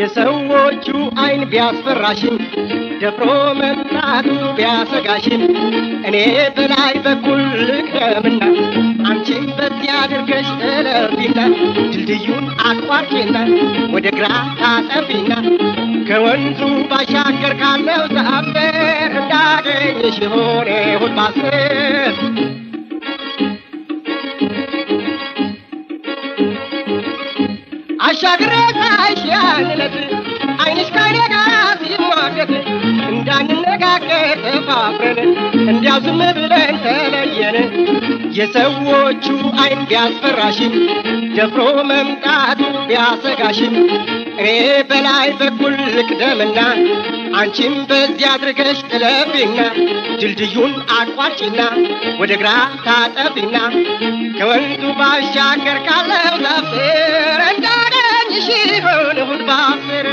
የሰዎቹ አይን ቢያስፈራሽም ደፍሮ መምጣቱ ቢያሰጋሽም እኔ በላይ በኩል ልቅደምና አንቺ በዚያ አድርገሽ እለፊና ድልድዩን አቋርጪና ወደ ግራ ታጠፊና ከወንዙ ባሻገር ካለው ዛፍ ስር እንዳገኝሽ ሆኔ ሁል ባስር አሻግሬ ሳይሽ ያን ዕለት አይንሽ ከኔ ጋር ሲሟገት እንዳንነጋገር ተፋፍረን እንዲያው ዝም ብለን ተለየን። የሰዎቹ አይን ቢያስፈራሽም ደፍሮ መምጣቱ ቢያሰጋሽም እኔ በላይ በኩል ልቅደምና አንቺም በዚያ አድርገሽ እለፊና ድልድዩን አቋርጪና ወደ ግራ ታጠፊና ከወንዙ ባሻገር ካለው ዛፍ ስር እንዳገኝሽ ይሆን እሑድ ባስር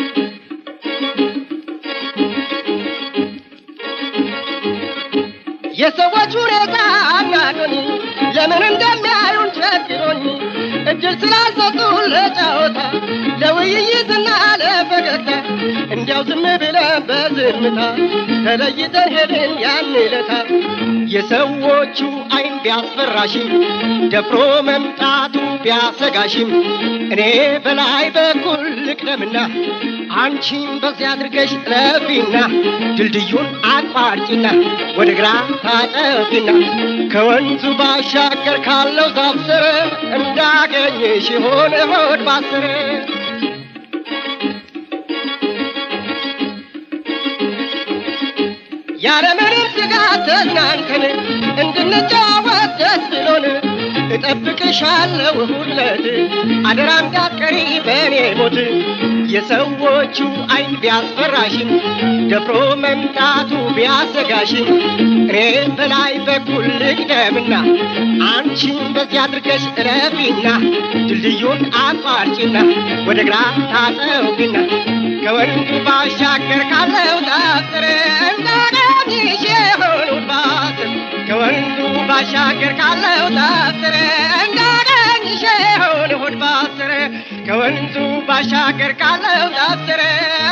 የሰዎች ሁኔታ አናዶኝ ለምን እንደሚያዩን ቸግሮኝ እድል ስላልሰጡን ለጨዋታ ለውይይትና ለፈገግታ እንዲያው ዝም ብለን በዝምታ ተለይተን ሄድን ያን ዕለታ የሰዎቹ አይን ቢያስፈራሽም ደፍሮ መምጣቱ ቢያሰጋሽም እኔ በላይ በኩል ልቅደምና አንቺም በዚያ አድርገሽ ለፊና ድልድዩን አቋርጪና ወደ ግራ ታጠፊና ከወንዙ ባሻገር ካለው ዛፍ ስር እንዳገኝሽ ይሆን ሆድ ባስር ያለምንም ስጋት ተዝናንተን እንድንጫወት ደስ ብሎን እጠብቅሻለሁ ሁለት አደራ እንዳትቀሪ በእኔ ሞት የሰዎቹ አይን ቢያስፈራሽም ደፍሮ መምጣቱ ቢያሰጋሽም እኔ በላይ በኩል ልቅደምና አንቺም በዚያ አድርገሽ እረፊና ድልድዩን አቋርጪና ወደ ግራ ታጠፊና ከወንዙ ባሻገር ካለው ዛፍር እንዳገኝሽ የሆኑት ባስር ከወንዙ ባሻገር ካለው ዛፍር እንዳገኝሽ የሆኑት ባስር ከወንዙ ባሻገር ካለው ዛፍር